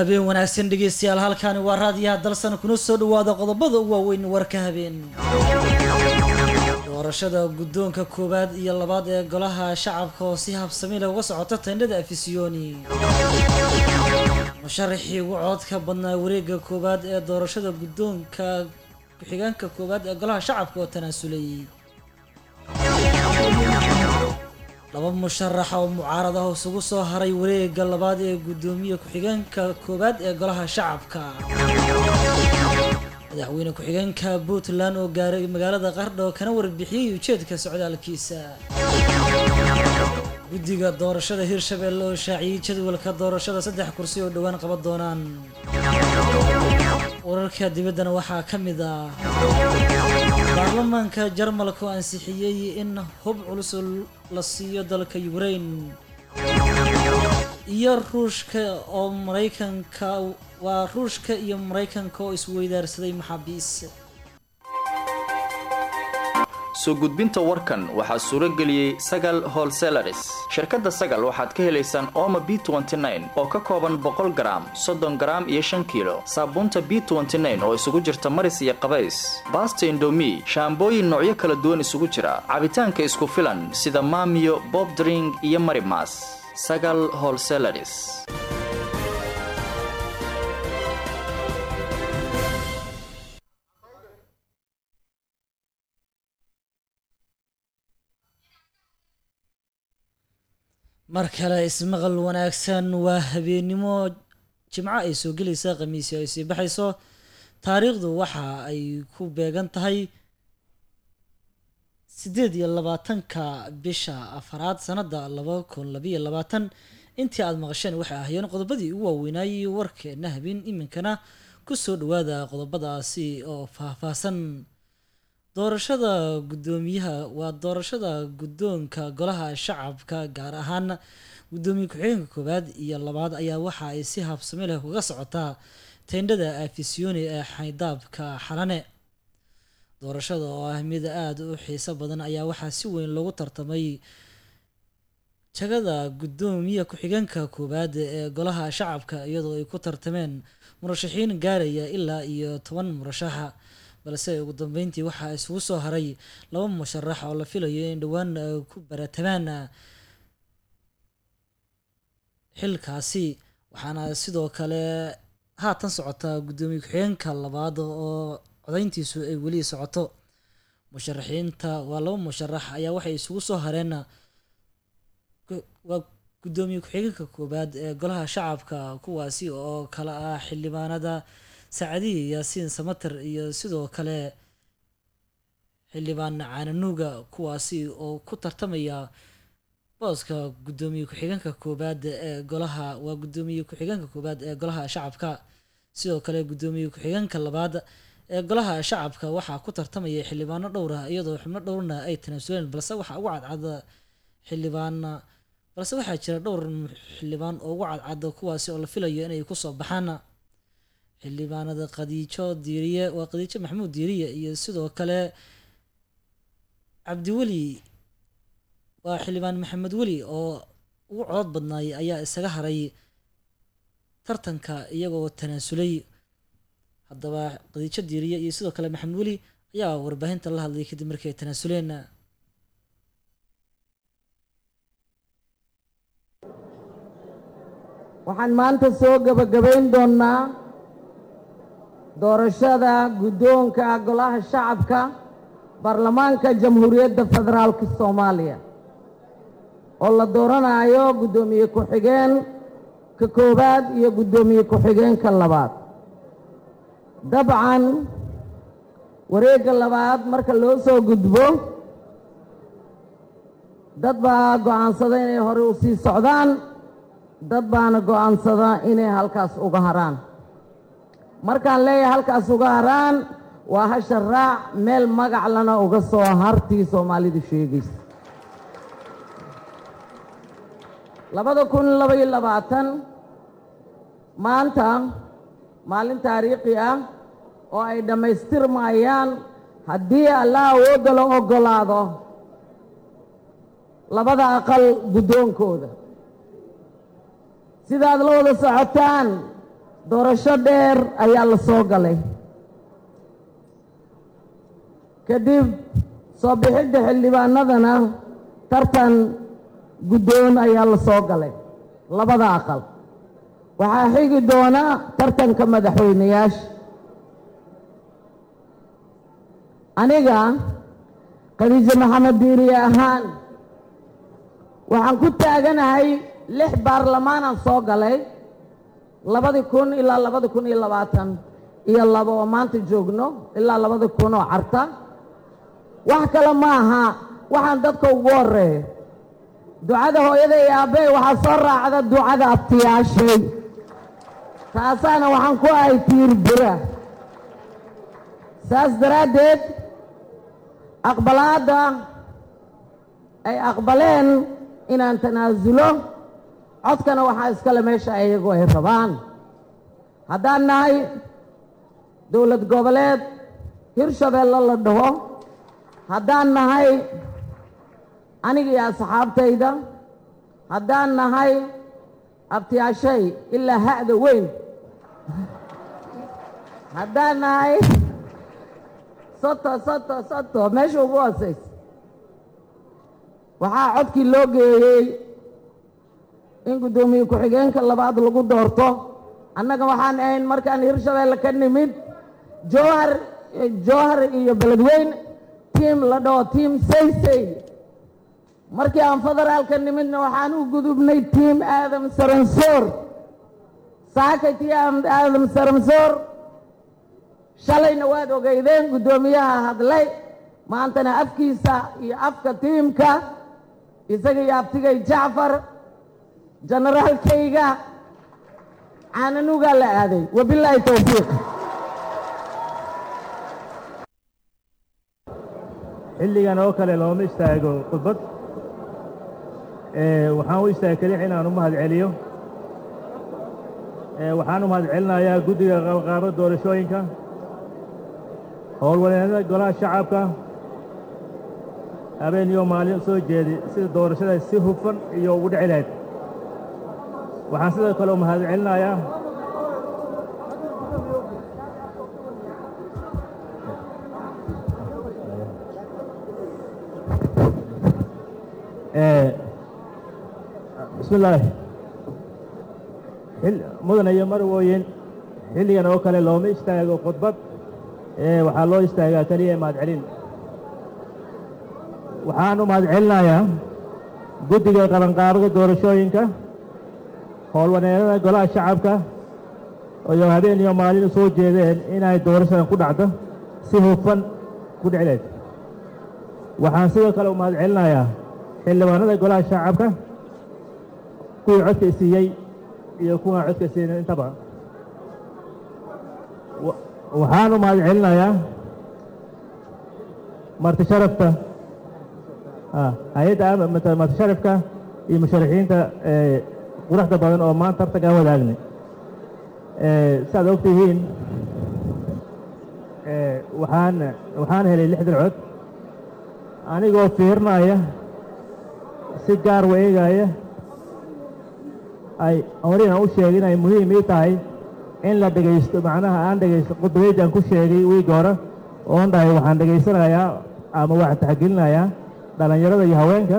habeen wanaagsan dhegeystayaal halkaani waa raadiyaha dalsan kuna soo dhawaada qodobada u waaweyn warka habeen doorashada guddoonka koowaad iyo labaad ee golaha shacabka oo si habsami leh uga socota tendhada afisiyoni musharaxii ugu codka badnaa wareega koowaad ee doorashada guddoonka ku-xigeenka koowaad ee golaha shacabka oo tanaasulay laba musharax oo mucaarad ah isugu soo haray wareega labaad ee guddoomiye ku-xigeenka koowaad ee golaha shacabka madaxweyne ku-xigeenka puntland oo gaaray magaalada qardho kana warbixiyey ujeedka socdaalkiisa guddiga doorashada hirshabelle oo shaaciyey jadwalka doorashada saddex kursi oo dhowaan qaban doonaan wararka dibaddana waxaa ka mid ah baarlamaanka jarmalka oo ansixiyey in hub culus la siiyo dalka ukrain iyo ruushka oo maraykanka waa ruushka iyo maraykanka oo isweydaarsaday maxaabiis soo gudbinta warkan waxaa suuro geliyey sagal holselaris shirkadda sagal waxaad ka helaysaan ooma b oo ka kooban boqol garaam soddon garaam iyo shan kiilo saabuunta b oo isugu jirta maris iyo qabays baasta indomi shaambooyin noocyo kala duwan isugu jira cabitaanka isku filan sida maamiyo bob dring iyo marimas sagal holselaris mar kale ismaqal wanaagsan waa habeennimo jimco ay soo gelaysa khamiisyo ay sii baxayso taariikhdu waxa ay ku beegan tahay siddeed iyo labaatanka bisha afaraad sanadda laba kun labayo labaatan intii aada maqasheen waxay ahaayeen qodobadii ugu waaweynaaye warkeena habeen iminkana kusoo dhawaada qodobadaasi oo faahfaahsan doorashada guddoomiyaha waa doorashada guddoonka golaha shacabka gaar ahaan guddoomiye ku-xigeenka koowaad iyo labaad ayaa waxa ay si habsami leh uga socotaa tendhada afisiyoni ee xaydaabka xalane doorashada oo ah mid aada u xiiso badan ayaa waxaa si weyn loogu tartamay jagada guddoomiye ku-xigeenka koowaad ee golaha shacabka iyadoo ay ku tartameen murashaxiin gaaraya ilaa iyo toban murashaxa balse ugu dambeyntii waxaa isugu soo haray laba musharax oo la filayo in dhowaan ku baratamaan xilkaasi waxaana sidoo kale haatan socota guddoomiye ku-xigeenka labaad oo codayntiisu ay weli socoto musharaxiinta waa laba musharax ayaa waxay isugu soo hareen waa guddoomiye ku-xigeenka koowaad ee golaha shacabka kuwaasi oo kale ah xildhibaanada sacadiya yaasiin samater iyo sidoo kale xildhibaan caananuuga kuwaasi oo ku tartamaya booska guddoomiye ku-xigeenka koowaad ee golaha waa guddoomiye ku-xigeenka koowaad ee golaha shacabka sidoo kale guddoomiye ku-xigeenka labaad ee golaha shacabka waxaa ku tartamaya xildhibaano dhowr ah iyadoo xubno dhowrna ay tanaasuleen balse waxaa ugu cadcada xildhibaan balse waxaa jira dhowr xildhibaan oo ugu cadcada kuwaasi oo la filayo inay kusoo baxaan xildhibaanada khadiijo diiriye waa khadiijo maxamuud diiriye iyo sidoo kale cabdiweli waa xildhibaan maxamed weli oo ugu codod badnaay ayaa isaga haray tartanka iyagoo tanaasulay haddaba khadiijo diiriye iyo sidoo kale maxamed weli ayaa warbaahinta la hadlay kadib markii ay tanaasuleen waxaan maanta soo gebagabayn doonnaa doorashada guddoonka golaha shacabka baarlamaanka jamhuuriyadda federaalka soomaaliya oo la dooranayo guddoomiye ku-xigeen ka koowaad iyo guddoomiye ku-xigeenka labaad dabcan wareegga labaad marka loo soo gudbo dad baa go'aansada inay hore u sii socdaan dad baana go'aansada inay halkaas uga haraan markaan leeyahay halkaas uga haraan waa hasha raac meel magac lana uga soo hartii soomaalidu sheegaysa labada kun labaiyo labaatan maanta maalin taariikhi ah oo ay dhammaystirmayaan haddii alla awoodda la oggolaado labada aqal guddoonkooda sidaad la wada socotaan doorasho dheer ayaa la soo galay kadib soo bixidda xildhibaanadana tartan guddoon ayaa la soo galay labada aqal waxaa xigi doona tartanka madaxweyneyaasha aniga khadiijo maxamed diiriye ahaan waxaan ku taaganahay lix baarlamaanaan soo galay labadi kun ilaa labadi kun iyo labaatan iyo laba oo maanta joogno ilaa labadi kun oo carta wax kale ma aha waxaan dadka ugu horeeya ducada hooyada iyo aabbey waxaa soo raacda ducada abtiyaashay taasaana waxaan ku ahay tiir bira saas daraaddeed aqbalaadda ay aqbaleen inaan tanaasulo codkana waxaa iskale meesha iyagu ay rabaan haddaan nahay dowlad goboleed hirshabeelle la dhaho haddaan nahay aniga iyo asxaabtayda haddaan nahay abtiyaashay ilaa ha'da weyn haddaan nahay soto soto soto meesha ugu hoosaysa waxaa codkii loo geeyey in guddoomiye ku-xigeenka labaad lagu doorto annaga waxaan ahayn markaan hirshabeelle ka nimid jowhar jowhar iyo beledweyn tiim la dhaho tiim saysay markii aan federaalka nimidna waxaan u gudubnay tiim aadam saransoor saakay tiim aadam saransoor shalayna waad ogeydeen guddoomiyaha hadlay maantana afkiisa iyo afka tiimka isaga iyo abtigay jacfar generaalkayga caananugaa la aaday wabilaahi towfiiq xilligan oo kale looma istaago khudbad waxaan u istaagay keliya inaan u mahad celiyo waxaan u mahad celinayaa guddiga qabanqaabo doorashooyinka howlwaneennada golaha shacabka habeen iyo maalin soo jeedi sida doorashada si hufan iyo ugu dhici lahayd waxaan sidoo kale u mahad celinayaa bismi illaahi mudan iyo marwooyin xilligan oo kale looma istaago khudbad waxaa loo istaagaa keliya mahad celin waxaan u mahad celinayaa guddiga qabanqaabada doorashooyinka howlwaneennada golaha shacabka iyo habeen iyo maalin u soo jeedeen inay doorashadan ku dhacdo si hufan ku dhici lahayd waxaan sidoo kale u mahad celinayaa xildhibaanada golaha shacabka kuwii codka isiiyey iyo kuwaan codka siinin intaba waxaan u mahad celinayaa marti sharafta hay-adda marti sharafka iyo musharaxiinta quruxda badan oo maanta tartankaan wadaagnay saaad og tihiin waxaan waxaan helay lixdan cod anigoo fiirinaya si gaar wa eegaya ay horina u sheegay inay muhiim ii tahay in la dhegaysto macnaha aan dhegaysto khudbadeydaan ku sheegay wiigi hore oon dhahay waxaan dhegaysanayaa ama waxaan taxgelinayaa dhallinyarada iyo haweenka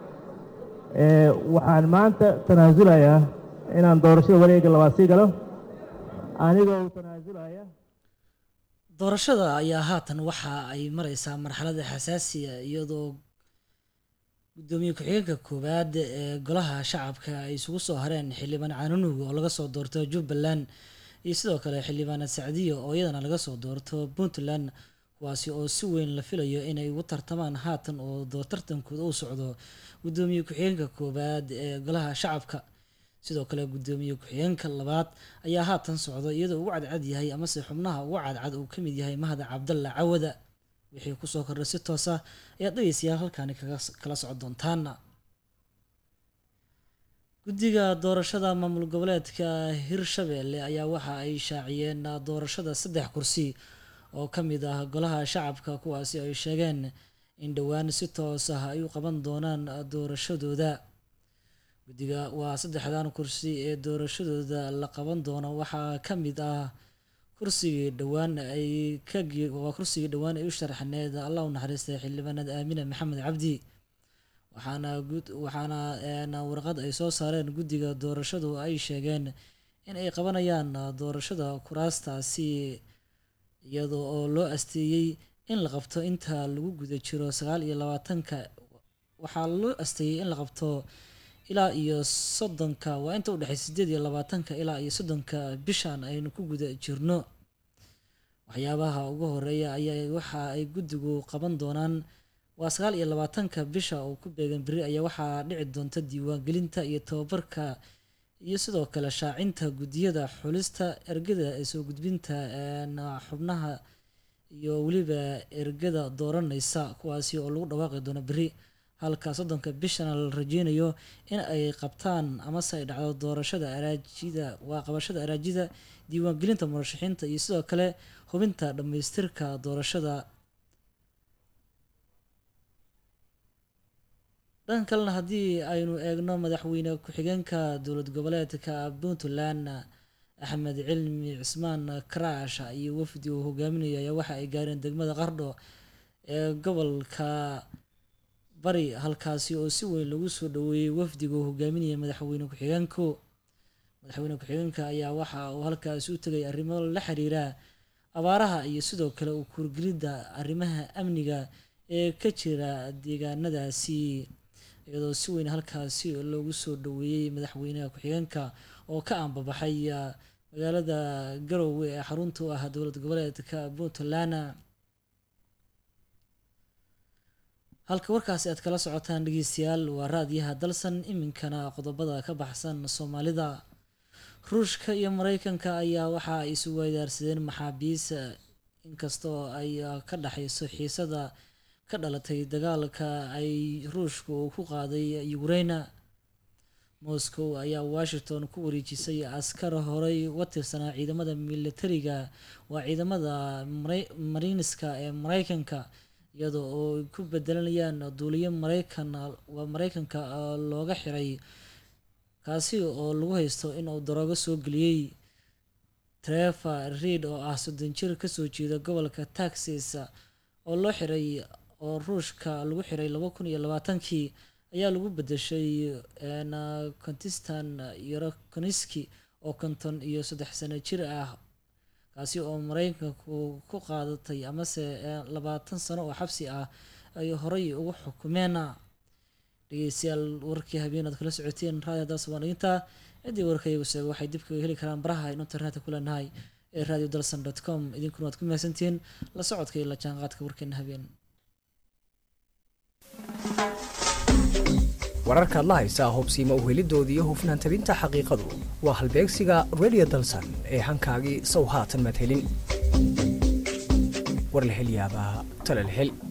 waxaan maanta tanaasulayaa inaan doorashada wareega labaad sii galo anigoo tanaasulaya doorashada ayaa haatan waxa ay mareysaa marxalada xasaasiya iyadoo gudoomiye ku-xigeenka koowaad ee golaha shacabka ay isugu soo hareen xildhibaan caanunuug oo laga soo doorto jubbaland iyo sidoo kale xildhibaanad sacdiyo oo iyadana laga soo doorto puntland kuwaasi oo si weyn la filayo inay ugu tartamaan haatan oo tartankooda uu socdo gudoomiye ku-xigeenka koowaad ee golaha shacabka sidoo kale gudoomiye ku-xigeenka labaad ayaa haatan socdo iyadoo ugu cadcad yahay amase xubnaha ugu cadcad uu kamid yahay mahad cabdalla cawada wixii kusoo kordhay si toosa ayaad dhegeystayaal halkaani kala socon doontaana guddiga doorashada maamul goboleedka hirshabelle ayaa waxa ay shaaciyeen doorashada saddex kursi oo ka mid ah golaha shacabka kuwaasi ay sheegeen in dhowaan si toos ah ay u qaban doonaan doorashadooda guddiga waa saddexdan kursi ee doorashadooda la qaban doono waxaa ka mid ah kursigii dhowaan ay ka waa kursigii dhowaan ay u sharaxneed allah u naxariistay xildhibaanad aamine maxamed cabdi waxaana gud waxaana warqad ay soo saareen guddiga doorashadu ay sheegeen in ay qabanayaan doorashada kuraastaasi iyadoo oo loo asteeyey in la qabto inta lagu guda jiro sagaal iyo labaatanka waxaa loo asteeyey in la qabto ilaa iyo soddonka waa inta udhexeysa sideed iyo labaatanka ilaa iyo soddonka bishan aynu ku guda jirno waxyaabaha ugu horeeya ayaa waxa ay guddigu qaban doonaan waa sagaal iyo labaatanka bisha oo ku beegan beri ayaa waxaa dhici doonta diiwaangelinta iyo tababarka iyo sidoo kale shaacinta guddiyada xulista ergada ee soo gudbinta xubnaha iyo weliba ergada dooraneysa kuwaasi oo lagu dhawaaqi doono beri halka soddonka bishana la rajeynayo in ay qabtaan amase ay dhacdo doorashada araajida waa qabashada araajida diiwaangelinta murashaxiinta iyo sidoo kale hubinta dhammaystirka doorashada dhan kalena haddii aynu eegno madaxweyne ku-xigeenka dowlad goboleedka puntland axmed cilmi cismaan karaash iyo wafdi uu hogaaminayo ayaa waxa ay gaareen degmada qardho ee gobolka bari halkaasi oo si weyn lagu soo dhaweeyey wafdiga uu hogaaminaya madaxweyne ku-xigeenku madaxweyne ku-xigeenka ayaa waxa uu halkaasi u tegay arrimo la xiriira abaaraha iyo sidoo kale u kuurgelidda arrimaha amniga ee ka jira deegaanadaasi iyadoo si weyn halkaasi loogu soo dhaweeyey madaxweynaha ku-xigeenka oo ka aanbabaxay magaalada garowe ee xarunta u ah dowlad goboleedka puntland halka warkaasi aad kala socotaan dhegeystayaal waa raadiyaha dalsan iminkana qodobada ka baxsan soomaalida ruushka iyo mareykanka ayaa waxa ay isu weydaarsadeen maxaabiis inkastoo ay ka dhexeyso xiisada ka dhalatay dagaalka ay ruushka uu ku qaaday ukraina moscow ayaa washington ku wareejisay askar horey uga tirsanaa ciidamada militariga waa ciidamada mariiniska ee mareykanka iyadoo oo ku bedelanayaan duuliyo mareykan waa mareykanka looga xiray kaasi oo lagu haysto inuu daroogo soo geliyey trever reid oo ah soddon jir kasoo jeeda gobolka texas oo loo xiray oo ruushka lagu xiray laba kun iyo labaatankii ayaa lagu bedeshay kontistan yorokoniski oo konton iyo saddex sano jir ah kaasi oo mareykanku ku qaadatay amase labaatan sano oo xabsi ah ay horey ugu xukumeen dhegeystayaal warkii habeenaad kala socoteen raadiyo dalsa waan dhigintaa ciddii warkayagu sheega waxay dib kaga heli karaan baraha aynu internetka ku leenahay ee radio dalsan dot com idinkuna waad ku mahadsantihiin la socodka iyo la jaanqaadka warkeena habeen wararkaad la haysaa hubsiima uhelidooda iyo hufnaan tabinta xaqiiqadu waa halbeegsiga radio dalsan ee hankaagii sow haatan madhelin war la hel yaabaa tala la hel